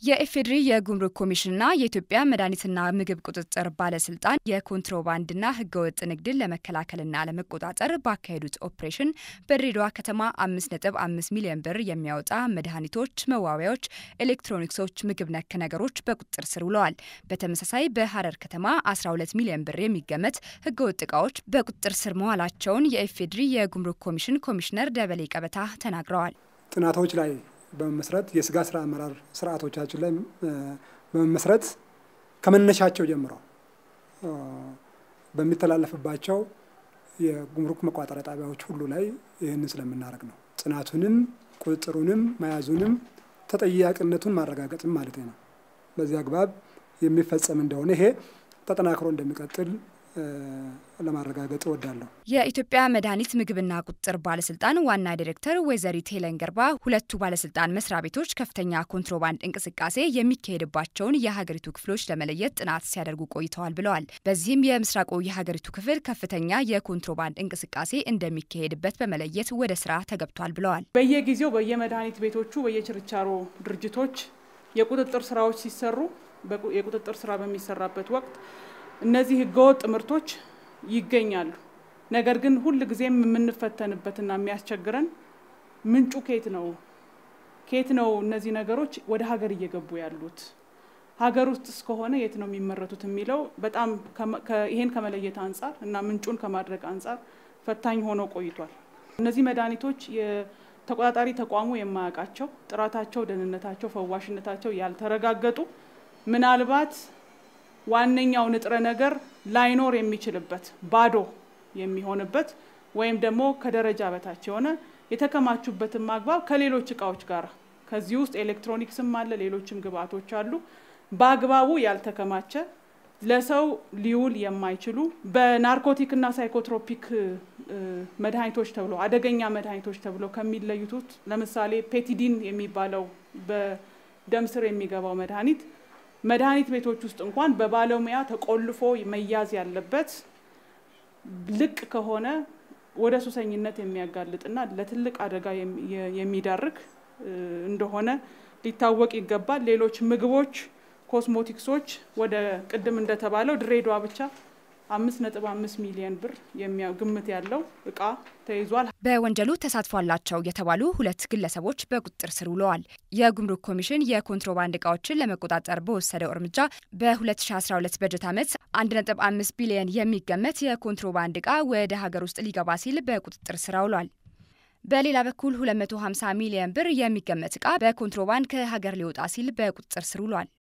የኢፌዴሪ የጉምሩክ ኮሚሽንና የኢትዮጵያ መድኃኒትና ምግብ ቁጥጥር ባለስልጣን የኮንትሮባንድና ህገወጥ ንግድን ለመከላከልና ለመቆጣጠር ባካሄዱት ኦፕሬሽን በድሬዳዋ ከተማ አምስት ነጥብ አምስት ሚሊዮን ብር የሚያወጣ መድኃኒቶች፣ መዋቢያዎች፣ ኤሌክትሮኒክሶች፣ ምግብ ነክ ነገሮች በቁጥጥር ስር ውለዋል። በተመሳሳይ በሀረር ከተማ 12 ሚሊዮን ብር የሚገመት ህገወጥ እቃዎች በቁጥጥር ስር መዋላቸውን የኢፌዴሪ የጉምሩክ ኮሚሽን ኮሚሽነር ደበሌ ቀበታ ተናግረዋል። ጥናቶች ላይ በመመስረት የስጋ ስራ አመራር ስርዓቶቻችን ላይ በመመስረት ከመነሻቸው ጀምሮ በሚተላለፍባቸው የጉምሩክ መቋጠሪያ ጣቢያዎች ሁሉ ላይ ይህንን ስለምናደርግ ነው። ጽናቱንም ቁጥጥሩንም መያዙንም ተጠያቂነቱን ማረጋገጥም ማለት ነው። በዚህ አግባብ የሚፈጸም እንደሆነ ይሄ ተጠናክሮ እንደሚቀጥል ለማረጋገጥ እወዳለሁ። የኢትዮጵያ መድኃኒት ምግብና ቁጥጥር ባለስልጣን ዋና ዲሬክተር ወይዘሪት ሄለን ገርባ ሁለቱ ባለስልጣን መስሪያ ቤቶች ከፍተኛ ኮንትሮባንድ እንቅስቃሴ የሚካሄድባቸውን የሀገሪቱ ክፍሎች ለመለየት ጥናት ሲያደርጉ ቆይተዋል ብለዋል። በዚህም የምስራቁ የሀገሪቱ ክፍል ከፍተኛ የኮንትሮባንድ እንቅስቃሴ እንደሚካሄድበት በመለየት ወደ ስራ ተገብቷል ብለዋል። በየጊዜው በየመድኃኒት ቤቶቹ በየችርቻሮ ድርጅቶች የቁጥጥር ስራዎች ሲሰሩ የቁጥጥር ስራ በሚሰራበት ወቅት እነዚህ ህገወጥ ምርቶች ይገኛሉ። ነገር ግን ሁል ጊዜም የምንፈተንበትና የሚያስቸግረን ምንጩ ኬት ነው ኬት ነው እነዚህ ነገሮች ወደ ሀገር እየገቡ ያሉት ሀገር ውስጥ እስከሆነ የት ነው የሚመረቱት የሚለው በጣም ይሄን ከመለየት አንጻር እና ምንጩን ከማድረግ አንጻር ፈታኝ ሆኖ ቆይቷል። እነዚህ መድኃኒቶች የተቆጣጣሪ ተቋሙ የማያውቃቸው ጥራታቸው፣ ደህንነታቸው፣ ፈዋሽነታቸው ያልተረጋገጡ ምናልባት ዋነኛው ንጥረ ነገር ላይኖር የሚችልበት ባዶ የሚሆንበት ወይም ደግሞ ከደረጃ በታች የሆነ የተከማቹበትን ማግባብ ከሌሎች እቃዎች ጋር ከዚህ ውስጥ ኤሌክትሮኒክስም አለ፣ ሌሎችም ግብአቶች አሉ። በአግባቡ ያልተከማቸ ለሰው ሊውል የማይችሉ በናርኮቲክና ሳይኮትሮፒክ መድኃኒቶች ተብሎ አደገኛ መድኃኒቶች ተብሎ ከሚለዩት ለምሳሌ ፔቲዲን የሚባለው በደም ስር የሚገባው መድኃኒት መድኃኒት ቤቶች ውስጥ እንኳን በባለሙያ ተቆልፎ መያዝ ያለበት ልቅ ከሆነ ወደ ሱሰኝነት የሚያጋልጥና ለትልቅ አደጋ የሚዳርግ እንደሆነ ሊታወቅ ይገባል። ሌሎች ምግቦች፣ ኮስሞቲክሶች ወደ ቅድም እንደተባለው ድሬዳዋ ብቻ አምስት ነጥብ አምስት ሚሊዮን ብር ግምት ያለው እቃ ተይዟል። በወንጀሉ ተሳትፎ አላቸው የተባሉ ሁለት ግለሰቦች በቁጥጥር ስር ውለዋል። የጉምሩክ ኮሚሽን የኮንትሮባንድ እቃዎችን ለመቆጣጠር በወሰደው እርምጃ በ2012 በጀት ዓመት 1.5 ቢሊዮን የሚገመት የኮንትሮባንድ እቃ ወደ ሀገር ውስጥ ሊገባ ሲል በቁጥጥር ስር ውሏል። በሌላ በኩል 250 ሚሊዮን ብር የሚገመት እቃ በኮንትሮባንድ ከሀገር ሊወጣ ሲል በቁጥጥር ስር ውሏል።